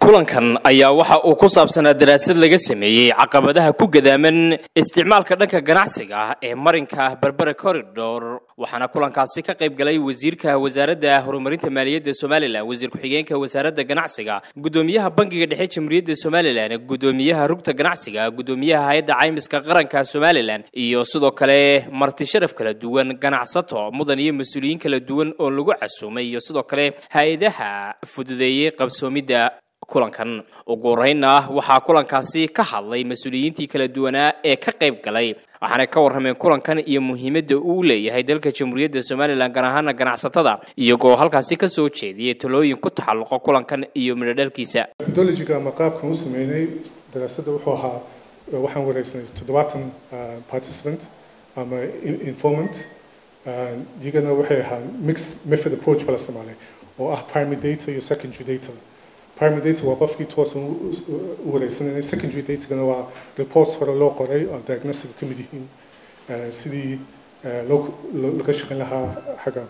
kulankan ayaa waxa uu ku saabsanaa daraasad laga sameeyey caqabadaha ku gadaaman isticmaalka dhanka ganacsiga ah ee marinka berbera corridor waxaana kulankaasi ka qayb galay wasiirka wasaaradda horumarinta maaliyadda somalilan wasiir ku-xigeenka wasaaradda ganacsiga gudoomiyaha bangiga dhexe jamhuuriyadda somalilan gudoomiyaha rugta ganacsiga gudoomiyaha hay-adda caymiska qaranka somalilan iyo sidoo kale marti sharaf kala duwan ganacsato mudan iyo mas-uuliyiin kala duwan oo lagu casuumay iyo sidoo kale hay-adaha fududeeyey qabsoomidda kulankan ugu horreynna waxaa kulankaasi ka hadlay mas-uuliyiintii kala duwanaa ee ka qayb galay waxaanay ka warrameen kulankan iyo muhiimadda uu leeyahay dalka jamhuuriyadda somalilan gaar ahaana ganacsatada iyagoo halkaasi ka soo jeediyay talooyin ku taxalluqa kulankan iyo midhodhalkiisa methodologiga ama qaabkan u sameynay daraasadda wuxuu ahaa waxaan wareegsanay toddobaatan participant ama informant iyagana waxay ahaa mixed method approach bala isticmaalay oo ah primary data iyo secondary data primary data waa qofkii toosan u wareegsanayay secondary datagana waa reports hore loo qoray oo diagnostic ka mid yihiin sidii laga shaqayn lahaa xagga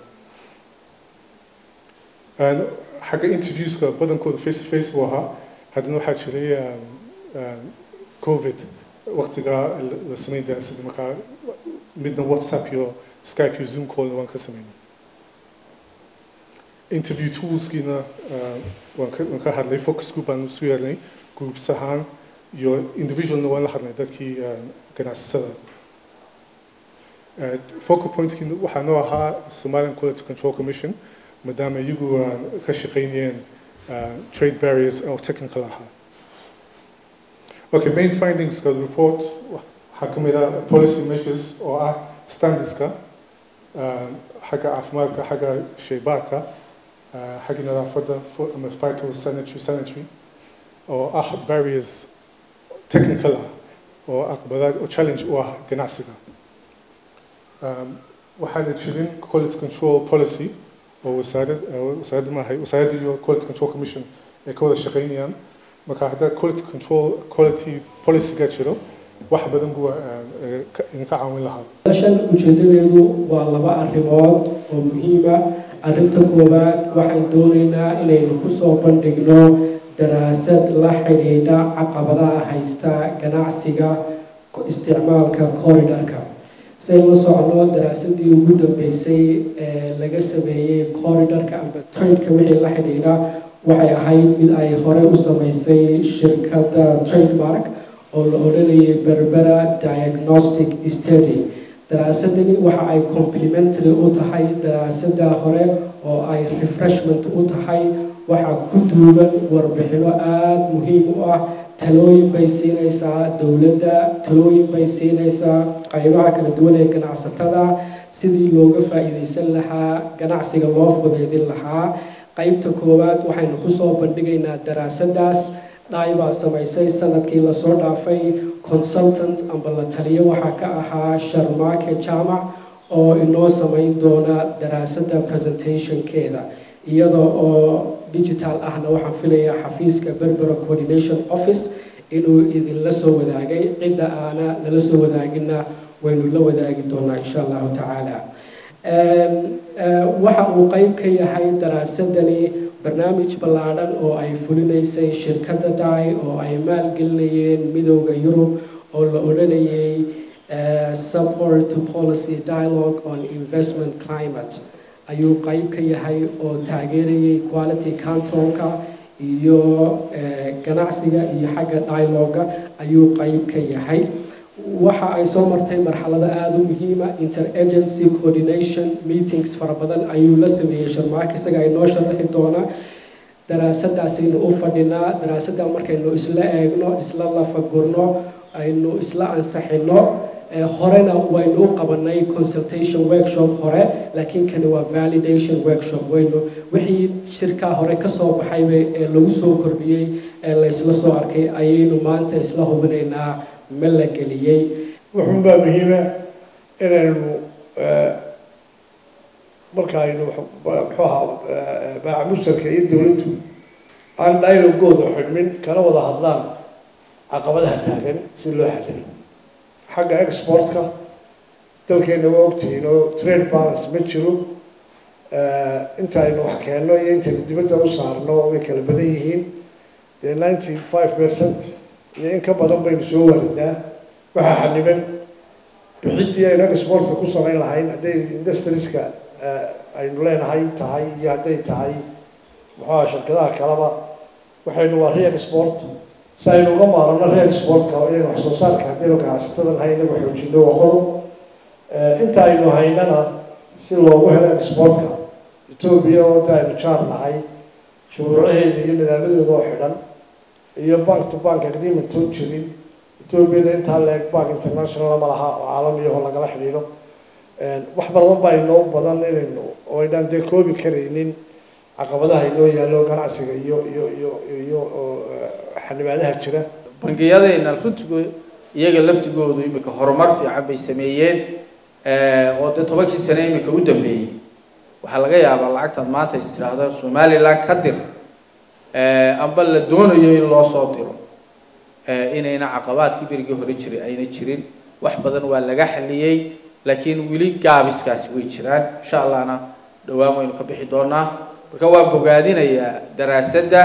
xagga interviewska badankooda face to face buu ahaa haddana waxaa jiray covid waqtigaa la sameyn daraasadda markaa midna whatsapp iyo skype iyo zoom callna waan ka sameynay interview toolskiina waan ka hadlay focus group baan isu yeelnay groups ahaan iyo individualna waan la hadlay dadkii ganacsatada focal pointkiina waxaa noo ahaa somalian quality control commission maadaama iyagu ka shaqaynayeen trade barriers oo technical ahaa okay main findingska report waxaa ka mid ah policy measures oo ah standardska xagga caafimaadka xagga shaybaadka xagga nadaafadda ama phytosanitary sanitary oo ah barriers technical ah oo aqbadaad oo challenge u ah ganacsiga waxaana jirin quality control policy oo wasaarad wasaaradda maahay wasaaradda iyo quality control commission ay ka wada shaqaynayaan marka haddaa quality control quality policyga jiro wax badan buu idinka caawin lahaa shan ujeedadeedu waa laba arrimood oo muhiima arrinta koowaad waxaan doonaynaa inaynu kusoo bandhigno daraasad la xidhiidha caqabadaha haysta ganacsiga isticmaalka corridorka say la socno daraasadii ugu dambeysay ee laga sameeyey corridorka amba tradeka wixii la xidhiidha waxay ahayd mid ay horey u sameysay shirkadda trademark oo la odhanayay berbera diagnostic study daraasadani waxa ay complementary u tahay daraasada hore oo ay refreshment u tahay waxaa ku duuban warbixino aada muhiim u ah talooyin bay siinaysaa dowladda talooyin bay siinaysaa qaybaha kala duwan ee ganacsatada sidii looga faa'iidaysan lahaa ganacsiga loo fudeydin lahaa qaybta koowaad waxaynu kusoo bandhigaynaa daraasadaas dhaay baa samaysay sanadkii lasoo dhaafay consultant amba la taliyo waxaa ka ahaa sharmaake jaamac oo inoo samayn doona daraasadda presentationkeeda iyada oo digital ahna waxaan filayaa xafiiska berbera coordination office inuu idinla soo wadaagay cidda aana nala soo wadaagina waynu la wadaagi doonaa insha allahu tacaala waxa uu qeyb ka yahay daraasadani barnaamij ballaadhan oo ay fulinaysay shirkadda dai oo ay maalgelinayeen midooda yurub oo la odhanayay support to policy dialogue on investment climate ayuu qeyb ka yahay oo taageerayay quality controlka iyo ganacsiga iyo xagga dialoga ayuu qeyb ka yahay waxa ay soo martay marxalado aada u muhiima interagency coordination meetings fara badan ayuu la sameeyey sharmaaka isaga ay noo sharaxi doonaa daraasadaasaynu u fadhinaa daraasadda markaynu isla eegno isla lafagurno aynu isla ansaxino horena waynu u qabanay consultation workshop hore laakiin kani waa validation workshop waynu wixii shirkaa hore kasoo baxayba ee lagu soo kordhiyey ee laysla soo arkay ayaynu maanta isla hubinaynaa ma la geliyey wuxuunbaa muhiima inaynu markaaynu muxuu ahaa baaca mustarka iyo dowladdu aan dialogooda xidhmin kana wada hadlaan caqabadaha taagan si loo xalilo xagga exportka dalkeena waa ogtihiin oo trade balance ma jiro inta aynu wax keenno iyo intaynu dibadda u saarno way kala badan yihiin dee ninety five percent iyo in ka badan baynu soo waaridnaa waxaa xaniban bixiddii aynu exportka ku samayn lahayn hadday industrieska aynu leenahay tahay iyo hadday tahay muxuuha shirkadaha kaleba waxaynu waa re-export si aynu uga maarano re-exportka inaynu wax soo saarka haddaynu ganacsatada nahay inagu xoojino waa qodob inta aynu haynana si loogu helo exportka etoobiya oo da aynu jaar nahay shuruucaheeda iyo nidaamadeeda oo xidhan iyo bank to bank agreement oo jirin etoobiyada intaa leeg bank international ma laha oo caalamiyaho lagala xidhiidho wax badan baa inoo badan inaynu oo aynaan dee koobi karaynin caqabadaha inoo yaallo ganacsiga iyo iyo iyo iyo xanibaadaha jira bangiyadayna runtigu iyaga laftigoodu imika horumar fiican bay sameeyeen oo dee tobankii sane imika u dambeeyey waxaa laga yaabaa lacagtaad maanta is tidhaahdo somaliland ka dir amba la doonayo in loo soo diro inayna caqabaadkii berigii hore jiray ayna jirin wax badan waa laga xaliyey laakiin weli gaabiskaasi way jiraan insha allahna dhowaan waynu ka bixi doonaa marka waa bogaadinayaa daraasadda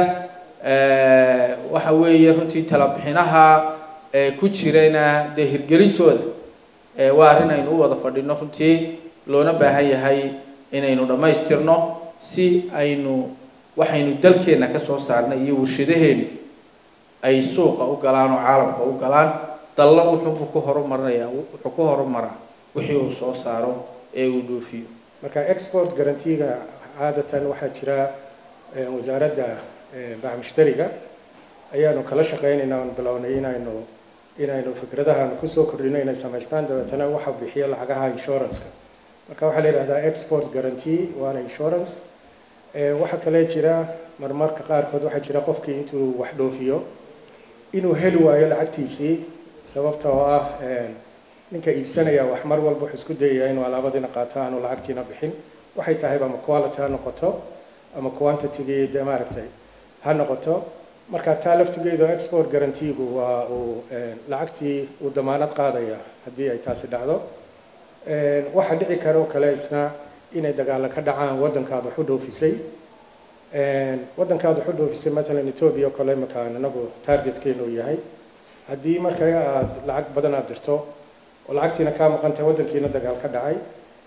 waxa weeye runtii talabixinaha ku jirana dee hirgelintooda waa arrin aynu u wada fadhino runtii loona baahan yahay inaynu dhammaystirno si aynu waxaynu dalkeenna ka soo saarnay iyo warshadaheenu ay suuqa u galaan oo caalamka u galaan dalla wuxuu ku horumarinayaa wuxuu ku horumaraa wixii uu soo saaro ee uu dhoofiyo marka export garantiga caadatan waxaa jira wasaaradda baac mushtariga ayaanu kala shaqaynaynaa oon bilownay inaynu inaynu fikradahaanu kusoo kordhino inay samaystaan dabeetana waxa bixiya lacagaha insuranceka marka waxaa la yidhahdaa export guarantee waana insurance waxaa kale jira marmarka qaarkood waxaa jira qofkii intuu wax dhoofiyo inuu heli waayo lacagtiisii sababta oo ah ninka iibsanaya wax mar walba wuxuu isku dayayaa inuu alaabadiina qaato aanu lacagtiina bixin waxay tahayba ama quality ha noqoto ama quantitygii de maaragtay ha noqoto marka taa laftigeedu export guaranteegu waa uu lacagtii uu damaanad qaadaya haddii ay taasi dhacdo waxaa dhici kara oo kale isna inay dagaalo ka dhacaan waddankaad wax u dhoofisay waddankaad wax u dhoofisay matalan etoobiya oo kale imakaan anagu targetkeenu yahay haddii marka aad lacag badan aad dirto oo lacagtiina kaa maqantahay waddankiina dagaal ka dhacay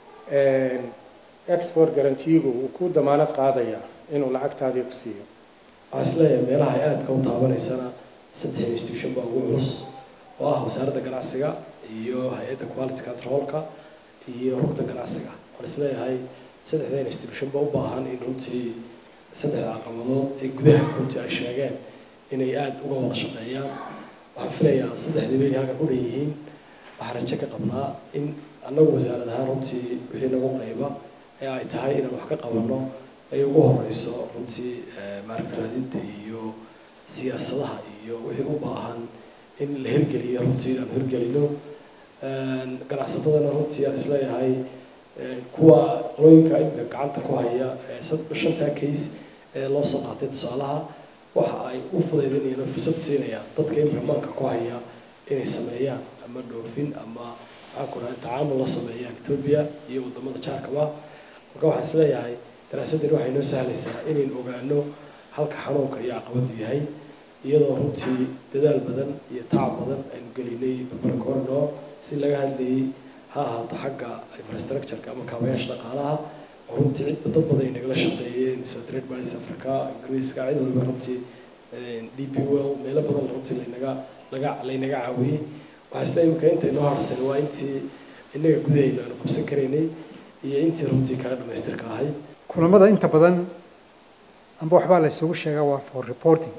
export guaranteegu uu ku damaanad qaadaya inuu lacagtaadii ku siiyo waxaa isleeyahay meelaha ay aadka u taabanaysana saddex institution baa ugu culus oo ah wasaaradda ganacsiga iyo hay-adda quality controlka iyo rugta ganacsiga waxaan isleeyahay saddexda institution ba u baahan in runtii saddexda caqabadood ee gudaha runtii ay sheegeen inay aada uga wada shaqeeyaan waxaan filayaa saddexdii bay halka ku dhan yihiin waxaan rajo ka qabnaa in annagu wasaarad ahaan runtii wixii nagu qayba ee ay tahay inaan wax ka qabanno ay ugu horeyso runtii maaragta raadinta iyo siyaasadaha iyo wixii u baahan in la hirgeliyo runtii aan hirgelino ganacsatadana runtii aan isleeyahay kuwa qolooyinka imika gacanta ku haya shantaa case ee loo soo qaatay tusaalaha waxa ay u fudaydinayaan fursad siinayaan dadka imika maanka ku haya inay sameeyaan ama dhoofin ama maxaan ku dhahay tacaamul la sameeyaan etoobiya iyo wadamada jaarkaba marka waxaan isleeyahay daraasadani waxay noo sahlaysaa inaynu ogaano halka xanuunka iyo caqabadu yahay iyadoo runtii dadaal badan iyo tacab badan aynu gelinay barbara corridor si laga hadlayay ha ahaato xagga infrastructureka ama kaabayaasha dhaqaalaha oo runtii cid dad badan ay nagala shaqeeyeen sida trade bars africa ingiriiska cid waliba runtii d p well meelo badan runtii laynaga laga laynaga caawiyey waxaa isla imika inta inoo harsan waa intii innaga gudahayna aanu qabsan karaynay iyo intii runtii kala dhamaystirka ahayd kulamada inta badan amba waxbaa la isugu sheegaa waa for reporting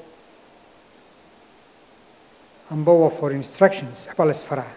amba waa for instructions waxbaa la isfaraa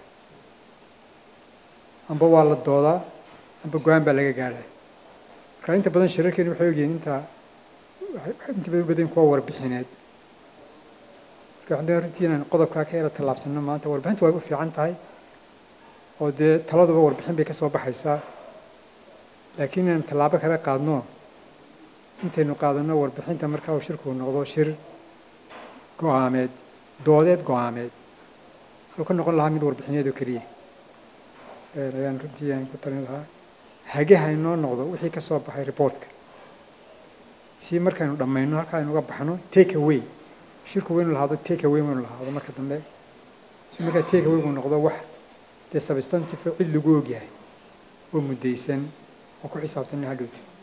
amba waa la doodaa amba go-aan baa laga gaadhaa marka inta badan shirarkeeni waxay ogyihiin inta inta badan badan kuwa warbixineed marka waxaan runtii inaan qodobkaa ka yara tallaabsano maanta warbixintu way u fiican tahay oo dee taladuba warbixin bay ka soo baxaysaa laakiin inaan tallaabo kala qaadno intaynu qaadano warbixinta markaa uu shirku noqdo shir go-aameed doodeed go-aameed halku ka noqon lahaa mid warbixineed oo keliya ayaan runtii aan ku talin lahaa hageha inoo noqdo wixii ka soo baxay reportka si markaynu dhammayno halkaa aynu uga baxno take away shirku waynu lahaado take away waynu lahaado marka dambe si markaa take away uu noqdo wax dee substantive cid lagu ogyahay oo muddaysan oo ku xisaabtan in hadhowta